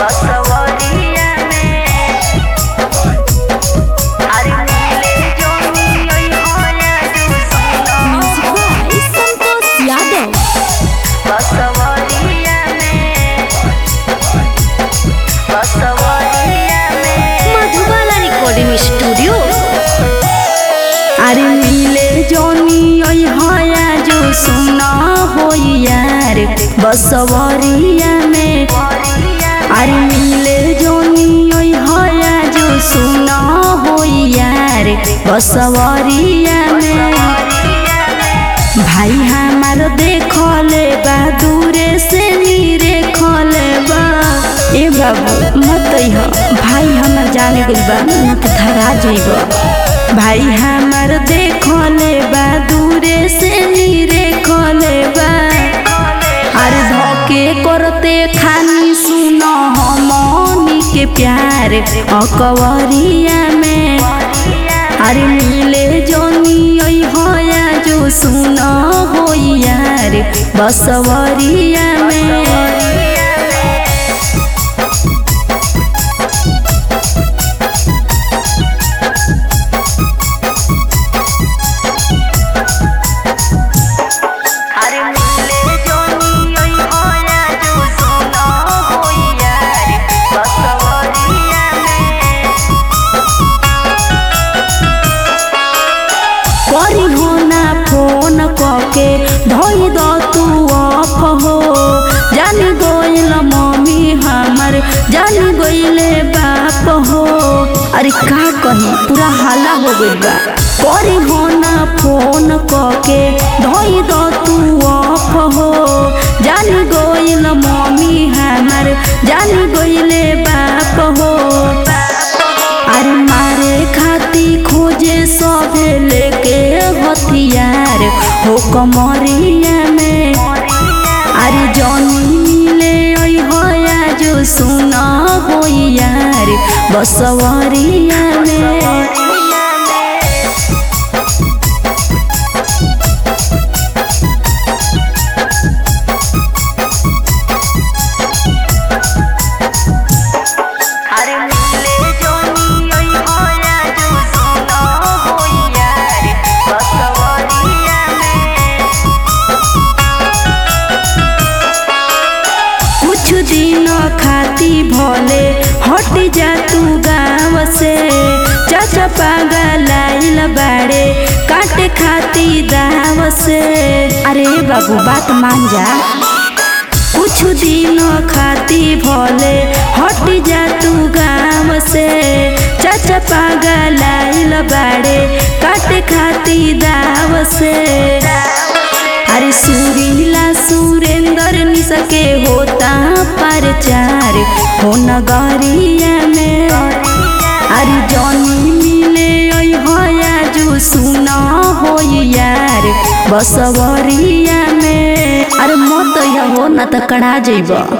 बसवरिया में अरे मिले जोनी ओई होया जो सुनो म्यूजिक बाय संतोष यादव बसवरिया में बसवरिया में मधुबाला रिकॉर्डिंग स्टूडियो अरे मिले जोनी ओई होया जो सुना हो यार बसवरिया में अरे मिले जोनी ओई होया जो सुना हो यार बसवरिया में भाई हमार देखले बा दूरे से नीरे खले बा ए बाबू मत अइह भाई हमर जाने गइल बा न त धरा जइब भाई हमार देखले बा दूरे से नीरे खले बा अरे धोके करते खानी सुनो हमनी के प्यार अकवरिया में अरे मिले जोनी ओई होया जो सुनो हो यार बसवरिया में अरे मिले जोनी ओई होया जो सुनो हो यार बसवरिया में करी हो ना फोन कके धोई दो तू अफ हो जान गइल मम्मी हमर जान गइले बाप हो अरे का कही पूरा हाला हो गइल बा करी हो ना फोन कके धोई दो तू अफ हो जान गइल मम्मी हमर जान गइले बाप हो अरे मारे खाती खोजे सभे लेके हथियार हो कमरिया में अरे जौनी मिले ओई होया जो सुना हो यार बसवरिया में अरे मिले जोनी ओई होया जो सुनो हो यार बसवरिया में कुछ दिन खाती भोले हट जा तू गाँव से चाचा पागल आइल बाड़े काटे खाती दाव से अरे बाबू बात मान जा कुछ दिन खाती भोले हट जा तू गाँव से चाचा पागल आइल बाड़े काटे खाती दाव से अरे सुरीला सुरेंद्र निसके होता परचार हो नगरिया में अरे जौनी मिले ओई होया जो सुना हो यार बसवरिया में अरे मत हो न त कड़ा जइब